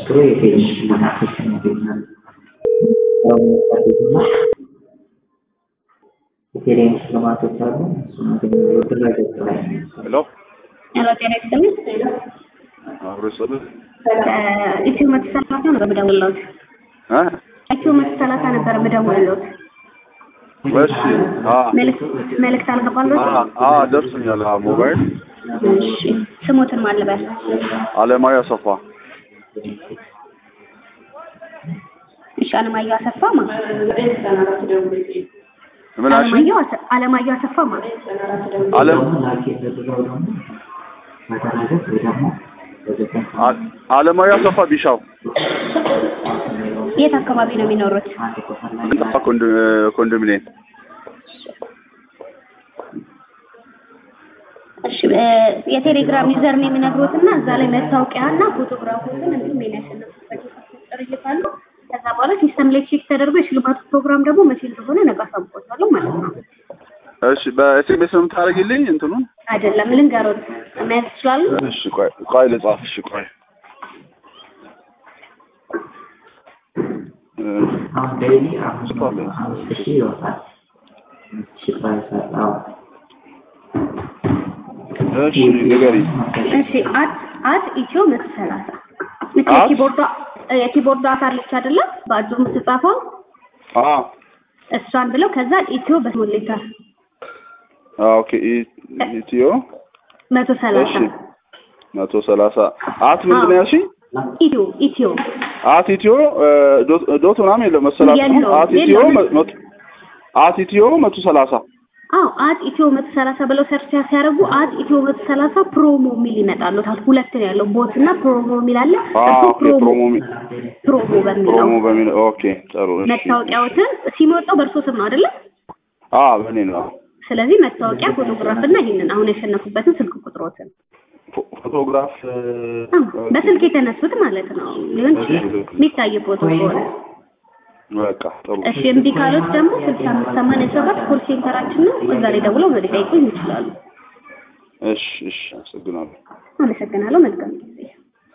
ሲያስመዘግቡ የቴሌ ሽልማቶችን ያገኛሉ። የቴሌ ሽልማቶች አሉ። እሱን ያገኛሉ። ድረገጽ ላይ ነው። ሄሎ ሄሎ ጤና ይስጥልኝ። አብሮ ይሰጥህ ኢትዮ መቶ ሰላሳ ነበር የምደውልልዎት። እ ኢትዮ መቶ ሰላሳ ነበር የምደውልልዎት። እሺ አ መልዕክት መልዕክት አልገባልዎት? አ ደርሶኛል። አ ሞባይል እሺ ስሞትን ማን ልበል? አለማዊ አሰፋ እሺ አለማየሁ አሰፋ ማለት ምን አልሽኝ? አለማየሁ አሰ- አለማየሁ አሰፋ ማለት አለም ላኪ የተደረገው ደግሞ በተናገር ወይ ደግሞ በዘጠኝ አ- አለማዊ አሰፋ ቢሻው የት አካባቢ ነው የሚኖሩት? አንድ ቁጥር ላይ እንጣ ኮንዶሚኒየም እሺ እ የቴሌግራም ዩዘር ነው የሚነግሩትና እዛ ላይ መታወቂያና ፎቶግራፎችን እንዲሁም የሚያሸንፉበት ቁጥር ይልካሉ። ከዛ በኋላ ሲስተም ላይ ቼክ ተደርጎ የሽልማቱ ፕሮግራም ደግሞ መቼ እንደሆነ ነገ አሳውቆታለሁ ማለት ነው። እሺ በኤስኤምኤስ ነው የምታደርጊልኝ እንትኑን? አይደለም ልንገሮት መያዝ ይችላሉ? እሺ ቆይ ቆይ ልጻፍ። እሺ ቆይ እ አሁን ዴይሊ አምስት መቶ አምስት ሺህ ይወጣል። ሺህ ፕራይስ አዎ እሺ ንገሪኝ። እሺ አት አት ኢትዮ መቶ ሰላሳ ልክ አት? የኪቦርዷ የኪቦርዷ አካል ልክ አይደለም በአጁ የምትጻፈው አ እሷን ብለው ከዛ ኢትዮ በስሞል ሌተር አ ኦኬ ኢ- ኢትዮ መቶ ሰላሳ እሺ መቶ ሰላሳ አት ምንድን ነው ያልሽኝ? ኢትዮ ኢትዮ አት ኢትዮ እ ዶት ዶት ምናምን የለም መሰላት ነው። የለውም፣ አት ኢትዮ የለውም። መ- መቶ አት ኢትዮ መቶ ሰላሳ አዎ አት ኢትዮ መቶ ሰላሳ ብለው ሰርች ሲያደርጉ አት ኢትዮ መቶ ሰላሳ ፕሮሞ የሚል ይመጣሉታል። ሁለት ነው ያለው ቦት እና ፕሮሞ የሚል አለ። አ እሱ ኦኬ ፕሮሞ ፕሮሞ ሚ- ፕሮሞ በሚለው ፕሮሞ በሚል ኦኬ ጥሩ እሺ መታወቂያዎትን ሲመጣው በእርሶ ስም ነው አይደለ? አ በእኔ ነው ስለዚህ መታወቂያ፣ ፎቶግራፍ እና ይህንን አሁን ያሸነፉበትን ስልክ ቁጥሮትን ፎ- ፎቶግራፍ እ አዎ፣ በስልክ የተነሱት ማለት ነው ሊሆን ይችላል የሚታይ ፎቶ ከሆነ በቃ ጥሩ እሺ እምቢ ካሉት ደግሞ ስልሳ አምስት ሰማንያ ሰባት ኮል ሴንተራችን ነው። እዛ ላይ ደውለው ሊጠይቁኝ ይችላሉ። እሺ እሺ አመሰግናለሁ አመሰግናለሁ። መልካም ጊዜ